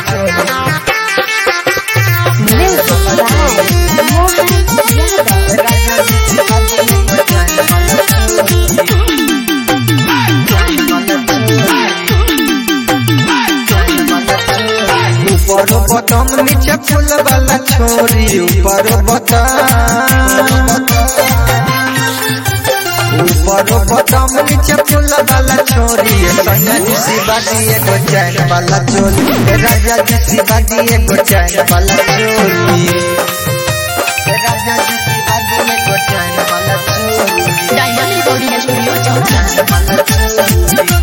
चोली Music by Mohan Yadav. राजा जी सीधा दिए गो चैन वाला चोली ऊपर बटम नीचे फूल वाला छोरी ऊपर बटम ऊपर बटम नीचे फूल वाला छोरी सैया जी शिवा दिए गो चैन वाला चोली राजा जी शिवा दिए गो चैन वाला चोली राजा जी शिवा दिए गो चैन वाला चोली Dynamic Recording Studio, Chowra.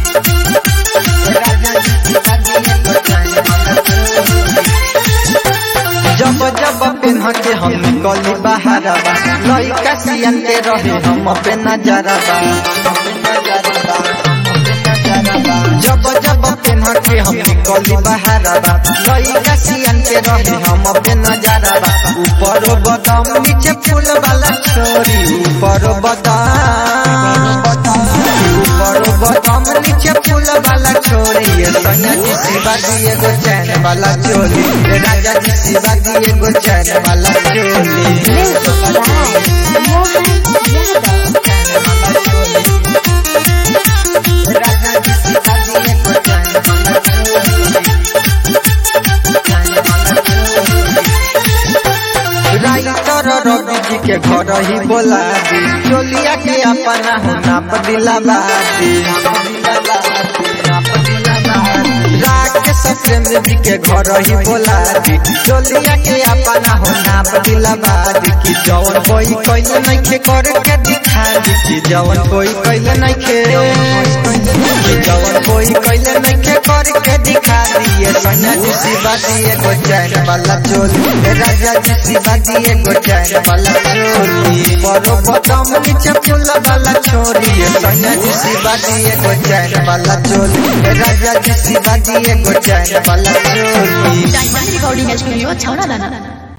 जब जब पेन्ह के हम निकली बहारबा लइका सियन के रहे हम पे नजरबा जब जब पेन्ह के हम निकली बहारबा लइका सियन के रहे हम पे नजरबा ऊपर बदाम नीचे फूल वाला छोरी ऊपर बदाम ऊपर बदाम नीचे फूल वाला छोरी ये सैया जी शिवा दिए गो चैन वाला चोली ये राजा जी शिवा दिए गो चैन वाला चोली Music by Mohan Yadav. राजा जी शिवा दिए गो चैन वाला चोली राइटर रवि जी के घर ही बोला दी चोलिया के अपना हो नाप दिलावा दी राकेश प्रेम जी के घर ही बोला दी चोलिया के अपना हो नाप दिलावा दी कि जवन कोई कैले नहीं के कर के दिखा दी कि जवन कोई कैले नहीं के कि जवन कोई कैले नहीं के कर के दिखा दिए सैया जी शिवा दिए गो चैन वाला चोली ए राजा जी शिवा दिए गो चैन वाला चोली बड़ो बदम नीचे फूल वाला छोरी ए सैया जी शिवा दिए गो चैन वाला चोली ए राजा जी शिवा दिए गो चैन वाला चोली Dynamic Recording Studio, Chowra.